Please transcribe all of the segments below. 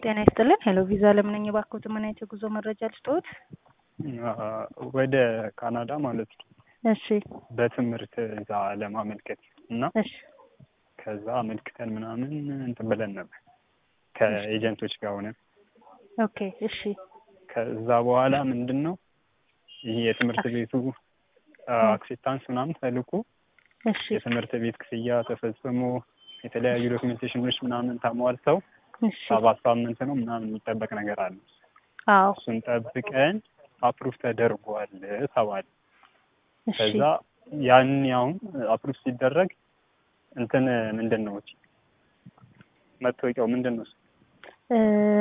ጤና ይስጥልን። ሄሎ ቪዛ ለምን ነኝ እባክዎት፣ ምን አይነት የጉዞ መረጃ ልስጥዎት? ወደ ካናዳ ማለት ነው። እሺ በትምህርት እዛ ለማመልከት እና እሺ ከዛ አመልክተን ምናምን እንትን ብለን ነበር ከኤጀንቶች ጋር ሆነን። ኦኬ እሺ ከዛ በኋላ ምንድን ነው ይህ የትምህርት ቤቱ አክሴፕታንስ ምናምን ተልኮ እሺ የትምህርት ቤት ክፍያ ተፈጽሞ የተለያዩ ዶክሜንቴሽኖች ምናምን ተሟልተው እሺ ሰባት ሳምንት ነው ምናምን የሚጠበቅ ነገር አለ። አዎ እሱን ጠብቀን አፕሩቭ ተደርጓል ተባለ። እሺ ከዛ ያን ያውን አፕሩቭ ሲደረግ እንትን ምንድን ነው መታወቂያው ምንድን ነው? እ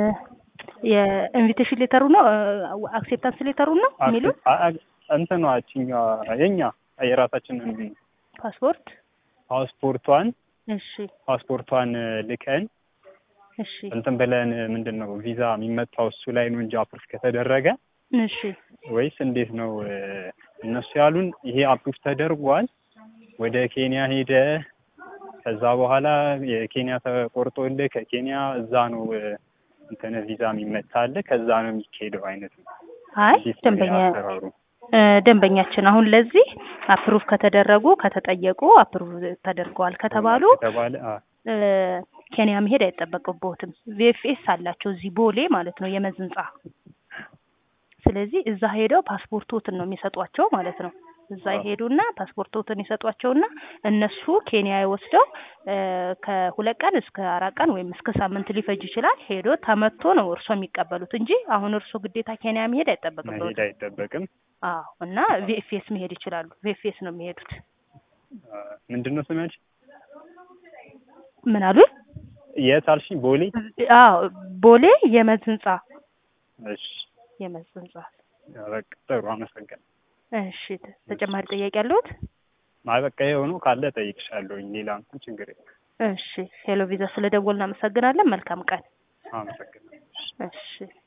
የኢንቪቴሽን ሌተሩ ነው አክሴፕታንስ ሌተሩ ነው የሚሉት አ- አ- እንትኗ እችኛዋ የኛ የራሳችንን ፓስፖርት ፓስፖርቷን እሺ ፓስፖርቷን ልከን እሺ እንትን ብለን ምንድን ነው ቪዛ የሚመጣው እሱ ላይ ነው እንጂ አፕሩቭ ከተደረገ እሺ ወይስ እንዴት ነው? እነሱ ያሉን ይሄ አፕሩቭ ተደርጓል፣ ወደ ኬንያ ሄደ፣ ከዛ በኋላ የኬንያ ተቆርጦልህ ከኬንያ እዛ ነው እንትን ቪዛ የሚመታልህ ከዛ ነው የሚካሄደው አይነት ነው። አይ እንዴት ነው ደንበኛ አሰራሩ? እ ደንበኛችን አሁን ለዚህ አፕሩቭ ከተደረጉ ከተጠየቁ አፕሩቭ ተደርገዋል ከተባሉ ከተባለ አ- እ ኬንያ መሄድ አይጠበቅብዎትም። ቪኤፍኤስ አላቸው እዚህ ቦሌ ማለት ነው የመዝ ህንጻ። ስለዚህ እዛ ሄደው ፓስፖርቶትን ነው የሚሰጧቸው ማለት ነው። እዛ ይሄዱና ፓስፖርቶትን ይሰጧቸውና እነሱ ኬንያ ወስደው እ ከሁለት ቀን እስከ አራት ቀን ወይም እስከ ሳምንት ሊፈጅ ይችላል። ሄዶ ተመቶ ነው እርሶ የሚቀበሉት እንጂ አሁን እርሶ ግዴታ ኬንያ መሄድ መሄድ አይጠበቅብዎትም። አይጠበቅም። አዎ እና ቪኤፍኤስ መሄድ ይችላሉ። ቪኤፍኤስ ነው የሚሄዱት። አ፣ ምንድን ነው ስሚያች ምን አሉ? የት አልሽኝ? ቦሌ። አዎ ቦሌ የመዝ ህንጻ እሺ የመዝ ህንጻ። በቃ ጥሩ አመሰግናለሁ። እሺ ተ- ተጨማሪ ጥያቄ አለዎት? አይ በቃ ይኸው ነው ካለ እጠይቅሻለሁኝ። ሌላ እንኳን ችግር የለም። እሺ ሄሎ ቪዛ ስለደወልን እናመሰግናለን። መልካም ቀን። አመሰግናለሁ። እሺ